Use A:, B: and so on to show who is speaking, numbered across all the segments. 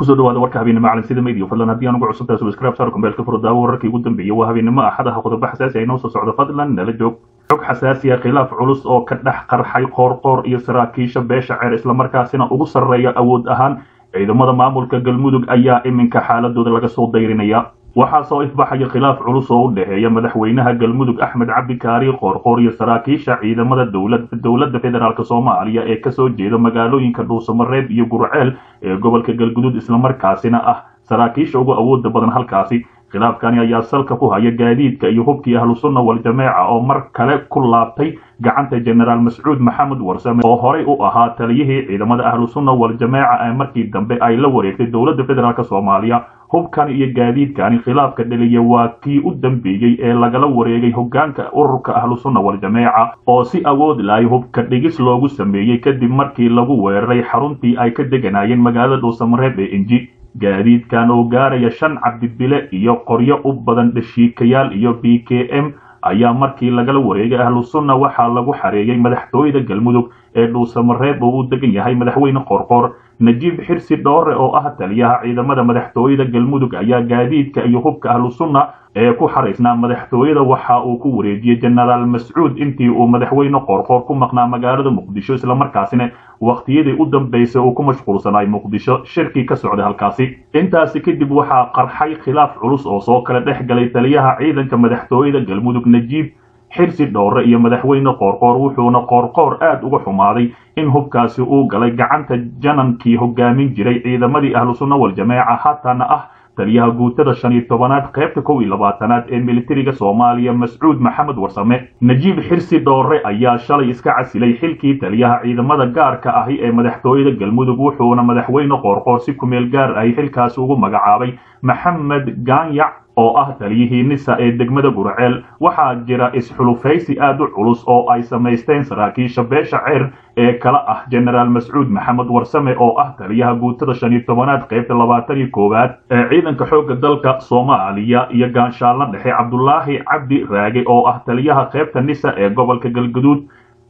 A: kusoo dhawaada warka habeenimo macalin sida media fadlan haddii aan ugu cusubtahay subscribe saar kumbeelka furo daawo wararkii ugu dambeeyay waa habeenimo axadaha qodobo xasaasi ay noo soo socdo fadlan nala joog xog xasaasi ah khilaaf culus oo ka dhex qarxay qoorqoor iyo saraakiisha beesha ceer islamarkaasina ugu sarreeya awood ahaan ciidamada maamulka galmudug ayaa iminka xaaladooda laga soo dayrinaya waxaa soo ifbaxaya khilaaf culus oo u dhexeeya madaxweynaha galmudug axmed cabdikaari qoorqoor iyo saraakiisha ciidamada dowladda federaalk soomaaliya ee kasoo jeeda magaalooyinka dhuusamareeb iyo gurceel ee gobolka galgudud islamarkaasina ah saraakiisha ugu awooda badan halkaasi khilaafkani ayaa salka ku haya gaadiidka iyo hubkii ahlusunna wal-jameeca oo mar kale ku laabtay gacanta jenaraal mascuud maxamed warsame oo horey u ahaa taliyihii ciidamada ahlusunna wal-jameeca ee markii dambe ay la wareegtay dowladda federaalk soomaaliya hubkani iyo gaadiidkani khilaafka dhaliya waa kii u dambeeyey ee lagala wareegay hogaanka ururka ahlusunna wal-jameeca oo si awood lahay hubka dhigis loogu sameeyey kadib markii lagu weeraray xaruntii ay ka deganayeen magaalada dhuusamareeb ee inji gaadiidkan oo gaaraya shan cabdibile iyo qoryo u badan dhashiikayaal iyo b k m ayaa markii lagala wareegay ahlusunna waxaa lagu xareeyey madaxtooyada galmudug ee dhuusamareeb oo u degan yahay madaxweyne qorqoor najiib xirsi dhoore oo ah taliyaha ciidamada madaxtooyada galmudug ayaa gaadiidka iyo hubka ahlusunna ee ku xaraysnaa madaxtooyada waxa uu ku wareejiyey jenaraal mascuud intii uu madaxweyne qoorqoor ku maqnaa magaalada muqdisho islamarkaasina wakhtiyadii u dambaysay uu ku mashquulsanaay muqdisho shirkii ka socday halkaasi intaasi kadib waxaa qarxay khilaaf culus oo soo kala dhex galay taliyaha ciidanka madaxtooyada galmudug najiib xirsi dhowre iyo madaxweyne qoorqoor wuxuuna qoorqoor aad uga xumaaday in hubkaasi uu galay gacanta janankii hogaamin jiray ciidamadii ahlusunna wal-jameeca haatana ah taliyaha guutada shan iyo tobanaad qaybta kow iyo labaatanaad ee militariga soomaaliya mascuud maxamed warsame najiib xirsi dhoore ayaa shalay iska casilay xilkii taliyaha ciidamada gaarka ahi ee madaxtooyada galmudug wuxuuna madaxweyne qoorqoor si kumeel gaar ahi xilkaasi ugu magacaabay maxamed gaanyac oo ah taliyihii nisa ee degmada gurceel waxaa jira isxulufaysi aad u culus oo ay samaysteen saraakiisha beesha ceer ee kala ah jenaraal mascuud maxamed warsame oo ah taliyaha guutada shan iyo tobanaad qaybta labaatan iyo koowaad ee ciidanka xoogga dalka soomaaliya iyo gaanshaalna dhexe cabdulaahi cabdi raage oo ah taliyaha qaybta nisa ee gobolka galguduud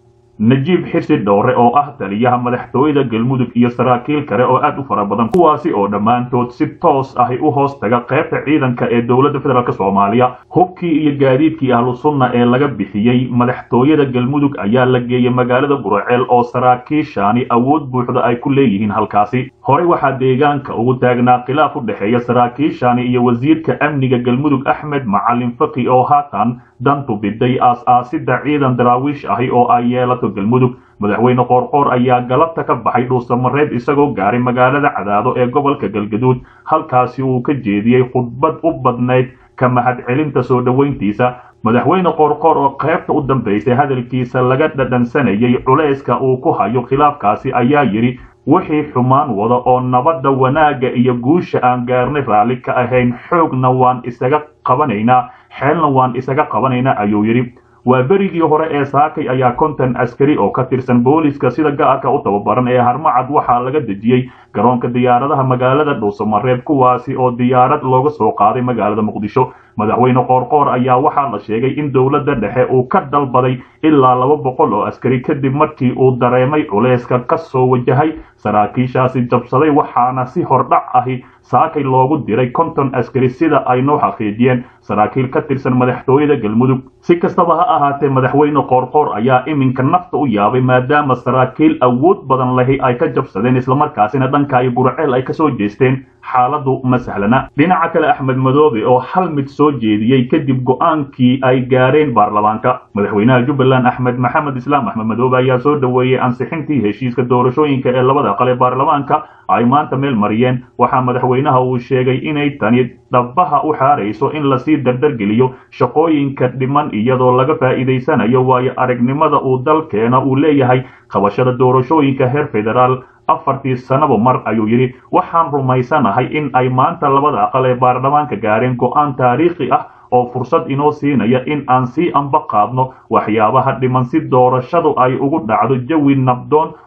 A: najiib xirsi dhowre oo ah taliyaha madaxtooyada galmudug iyo saraakiil kale oo aad u fara badan kuwaasi oo dhammaantood si toos ahi u hoos taga qaybta ciidanka ee dowladda federaalk soomaaliya hubkii iyo gaadiidkii ahlusunna ee laga bixiyey madaxtooyada galmudug ayaa la geeyey magaalada gurceel oo saraakiishaani awood buuxda ay ku leeyihiin halkaasi horey waxaa deegaanka ugu taagnaa khilaaf u dhexeeya saraakiishaani iyo wasiirka amniga galmudug axmed macalin faki oo haatan dantu biday aas-aasida ciidan daraawiish ahi oo ay yeelato galmudug madaxweyne qoorqoor ayaa galabta ka baxay dhuusamareeb isagoo gaaray magaalada cadaado ee gobolka galgaduud halkaasi uu ka jeediyey khudbad u badnayd ka mahadcelinta soo dhoweyntiisa madaxweyne qoorqoor oo qaybta u dambaysay hadalkiisa laga dhadhansanayay culayska uu ku hayo khilaafkaasi ayaa yidhi wixii xumaan wada oo nabadda wanaagga iyo guusha aan gaarnay raalli ka ahayn xoogna waan isaga qabanaynaa xeelna waan isaga qabanaynaa ayuu yidhi waa berigii hore ee saakay ayaa konton askari oo ka tirsan booliska sida gaarka u tababaran ee harmacad waxaa laga dejiyey garoonka diyaaradaha magaalada dhuusamareeb kuwaasi oo diyaarad looga soo qaaday magaalada muqdisho madaxweyne qoorqoor ayaa waxaa la sheegay in dowladda dhexe uu ka dalbaday ilaa laba boqol oo askari kadib markii uu dareemay culeyska ka soo wajahay saraakiishaasi jabsaday waxaana si hordhac ahi saakay loogu diray konton askari sida ay noo xaqiijiyeen saraakiil ka tirsan madaxtooyada galmudug si kastaba ha ahaatee madaxweyne qoorqoor ayaa iminka nafta u yaabay maadaama saraakiil awood badan lahi ay ka jabsadeen islamarkaasina dhanka iyo gurceel ay kasoo jeesteen xaaladu ma sahlana dhinaca kale axmed madoobe oo hal mid soo jeediyey kadib go-aankii ay gaareen baarlamaanka madaxweynaha jubbaland axmed maxamed islaam axmed madoobe ayaa soo dhoweeyey ansixintii heshiiska doorashooyinka ee labada aqal ee baarlamaanka ay maanta meel mariyeen waxaa madaxweynaha uu sheegay inay tani dhabaha u xaarayso in lasii dardargeliyo shaqooyinka dhiman iyadoo laga faa'iidaysanayo waayo aragnimada uu dalkeena uu leeyahay qabashada doorashooyinka heer federaal afartii sanaba mar ayuu yidhi waxaan rumaysanahay in ay maanta labada aqal ee baarlamaanka gaareen go-aan taariikhi ah oo fursad inoo siinaya in aan sii amba qaadno waxyaabaha dhiman si doorashadu ay ugu dhacdo jawi nabdoon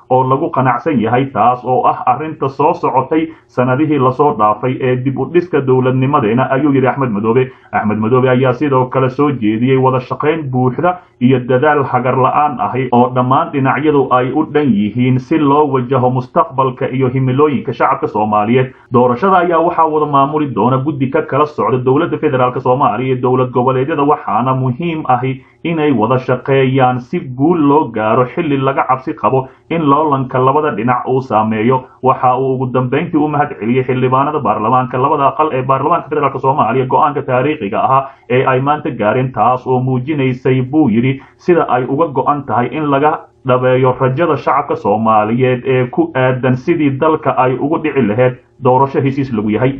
A: oo lagu qanacsan yahay taas oo ah arrinta soo socotay sanadihii lasoo dhaafay ee dib u dhiska dowladnimadeena ayuu yidhi axmed madoobe axmed madoobe ayaa sidoo kale soo jeediyey wada shaqayn buuxda iyo dadaal hagar la-aan ahi oo dhammaan dhinacyadu ay u dhan yihiin si loo wajaho mustaqbalka iyo himilooyinka shacabka soomaaliyeed doorashada ayaa waxaa wada maamuli doona guddi ka kala socda dowladda federaalk soomaaliya iyo dowlad goboleedyada waxaana muhiim ahi inay wada shaqeeyaan si guul loo gaaro xilli laga cabsi qabo in loolanka labada dhinac uu saameeyo waxa uu ugu dambayntii u mahad celiyey xildhibaanada baarlamaanka labada aqal ee baarlamaanka federaalk soomaaliya go-aanka taariikhiga ahaa ee ay maanta gaareen taas oo muujinaysay buu yidhi sida ay uga go-an tahay in laga dhabeeyo rajada shacabka soomaaliyeed ee ku aadan sidii dalka ay ugu dhici lahayd doorasho heshiis lagu yahay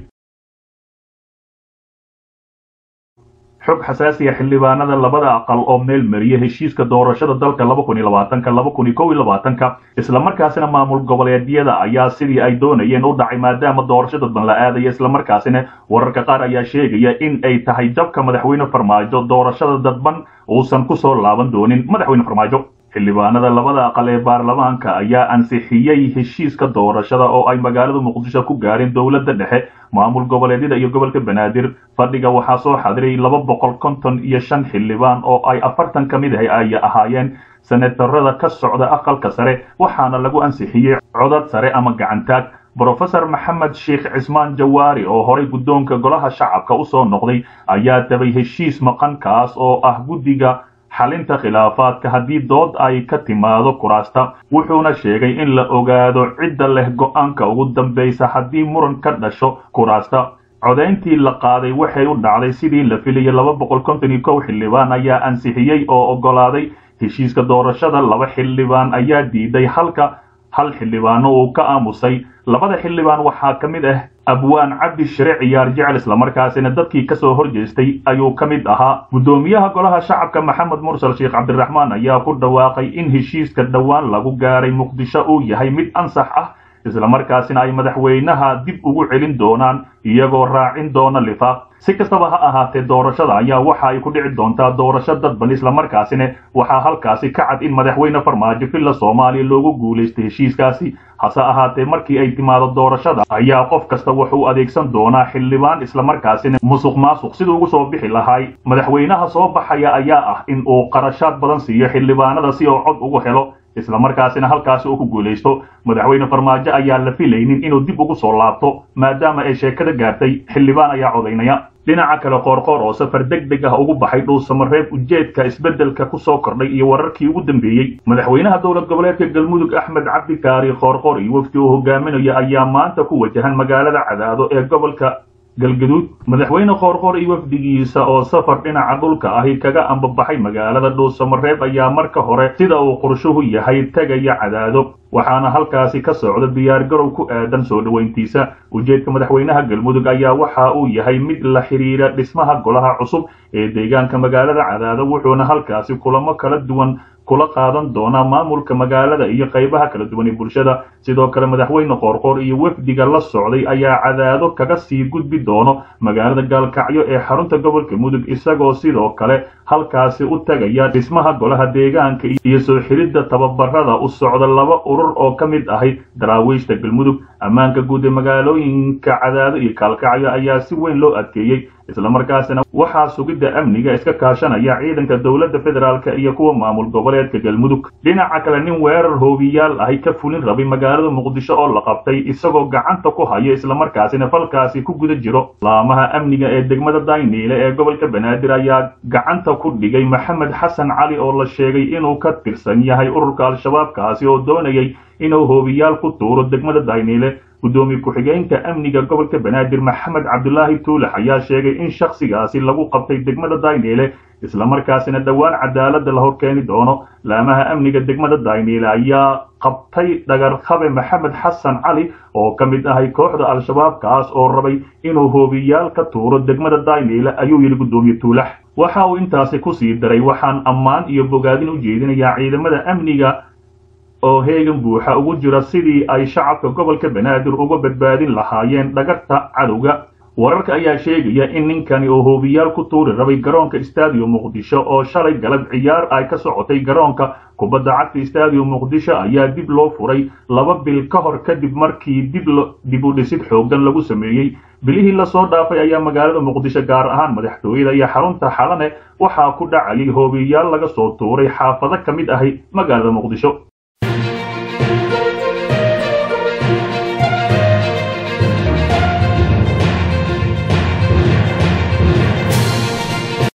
A: xog xasaasiya xildhibaanada labada aqal oo meel mariya heshiiska doorashada dalka laba kun iyo labaatanka laba kun iyo kow iyo labaatanka islamarkaasina maamul goboleedyada ayaa sidii ay doonayeen u dhacay maadaama doorasho dadban la aadaya islamarkaasina wararka qaar ayaa sheegaya in ay tahay jabka madaxweyne farmaajo doorashada dadban uusan ku soo laaban doonin madaxweyne farmaajo xildhibaanada labada aqal ee baarlamaanka ayaa ansixiyey heshiiska doorashada oo ay magaalada muqdisho ku gaareen dowladda dhexe maamul goboleedyada iyo gobolka banaadir fadhiga waxaa soo xadiray laba boqol konton iyo shan xildhibaan oo ay afartan ka mid ah ay ahaayeen senatarada ka socda aqalka sare waxaana lagu ansixiyey codad sare ama gacantaag brofesor maxamed sheekh cismaan jawaari oo horay guddoonka golaha shacabka u soo noqday ayaa tabay heshiis maqan kaas oo ah guddiga xalinta khilaafaadka haddii dood ay ka timaado kuraasta wuxuuna sheegay in la ogaado cidda leh go-aanka ugu dambaysa haddii muran ka dhasho kuraasta codayntii la qaaday waxay u dhacday sidii la filayay laba boqol konton iyo kow xildhibaan ayaa ansixiyey oo oggolaaday heshiiska doorashada laba xildhibaan ayaa diiday halka hal xildhibaano uu ka aamusay labada xildhibaan waxaa ka mid ah abwaan cabdi shire ciyaar jecel islamarkaasina dadkii kasoo horjeestay ayuu ka mid ahaa guddoomiyaha golaha shacabka maxamed mursal sheekh cabdiraxmaan ayaa ku dhawaaqay in heshiiska dhowaan lagu gaaray muqdisho uu yahay mid ansax ah islamarkaasina ay madaxweynaha dib ugu celin doonaan iyagoo raacin doona lifaaq si kastaba ha ahaatee doorashada ayaa waxa ay ku dhici doontaa doorasho dadban islamarkaasina waxaa halkaasi ka cad in madaxweyne farmaajo villa soomaaliya loogu guulaystay heshiiskaasi hase ahaatee markii ay timaado doorashada ayaa qof kasta wuxuu adeegsan doonaa xildhibaan islamarkaasina musuq maasuq siduu ugu soo bixi lahay madaxweynaha soo baxaya ayaa ah in uu qarashaad badan siiyo xildhibaanada si uu cod ugu helo islamarkaasina halkaasi uu ku guulaysto madaxweyne farmaajo ayaa la filaynin inuu dib ugu soo laabto maadaama ay sheekada gaartay xildhibaan ayaa codaynaya dhinaca kale qoorqoor oo safar deg deg ah ugu baxay dhuusamareeb ujeedka isbeddelka ku soo kordhay iyo wararkii ugu dambeeyey madaxweynaha dowlad goboleedka galmudug axmed cabdi kaari qoorqoor iyo wafdi uu hogaaminayo ayaa maanta ku wajahan magaalada cadaado ee gobolka galgaduud madaxweyne qoorqoor iyo wafdigiisa oo safar dhinaca dhulka ahi kaga ambabaxay magaalada dhuusamareeb ayaa marka hore sida uu qorshuhu yahay tegaya cadaado waxaana halkaasi ka socda diyaargarow ku aadan soo dhoweyntiisa ujeedka madaxweynaha galmudug ayaa waxa uu yahay mid la xidhiira dhismaha golaha cusub ee deegaanka magaalada cadaado wuxuuna halkaasi kulamo kala duwan kula qaadan doonaa maamulka magaalada iyo qaybaha kala duwan ee bulshada sidoo kale madaxweyne qoorqoor iyo wafdiga la socday ayaa cadaado kaga sii gudbi doono magaalada gaalkacyo ee xarunta gobolka mudug isagoo sidoo kale halkaasi u tagaya dhismaha golaha deegaanka iyo soo xidhidda tababarada u socda laba urur oo ka mid ahay daraawiishta galmudug ammaanka guud ee magaalooyinka cadaado iyo gaalkacyo ayaa si weyn loo adkeeyey islamarkaasina waxaa sugidda amniga iska kaashanaya ciidanka dowladda federaalk iyo kuwa maamul goboleedka galmudug dhinaca kale nin weerar hoobiyaal ahi ka fulin rabay magaalada muqdisho oo la qabtay isagoo gacanta ku hayo islamarkaasina falkaasi ku guda jiro laamaha amniga ee degmada dayniile ee gobolka banaadir ayaa gacanta ku dhigay maxamed xasan cali oo la sheegay inuu ka tirsan yahay ururka al-shabaab kaasi oo doonayay inuu hoobiyaal ku tuuro degmada dayniile guddoomiye ku-xigeenka amniga gobolka banaadir maxamed cabdulaahi tuulax ayaa sheegay in shakhsigaasi lagu qabtay degmada dayniile islamarkaasina dhowaan cadaaladda la horkeeni doono laamaha amniga degmada dayniile ayaa qabtay dhagarqabe maxamed xasan cali oo ka mid ahay kooxda al-shabaab kaas oo rabay inuu hoobiyaal ka tuuro degmada dayniile ayuu yidhi guddoomiye tuulax waxa uu intaasi ku sii daray waxaan ammaan iyo bogaadin u jeedinayaa ciidamada amniga oo heegan buuxa ugu jira sidii ay shacabka gobolka banaadir uga badbaadin lahaayeen dhagarta cadowga wararka ayaa sheegaya in ninkani oo hoobiyaal ku tuuri rabay garoonka stadium muqdisho oo shalay galab ciyaar ay ka socotay garoonka kubadda cagta stadium muqdisho ayaa dib loo furay laba bil ka hor kadib markii dib dib u dhisid xooggan lagu sameeyey bilihii lasoo dhaafay ayaa magaalada muqdisho gaar ahaan madaxtooyada iyo xarunta xalane waxaa ku dhacayay hoobiyaal laga soo tuuray xaafado ka mid ahi magaalada muqdisho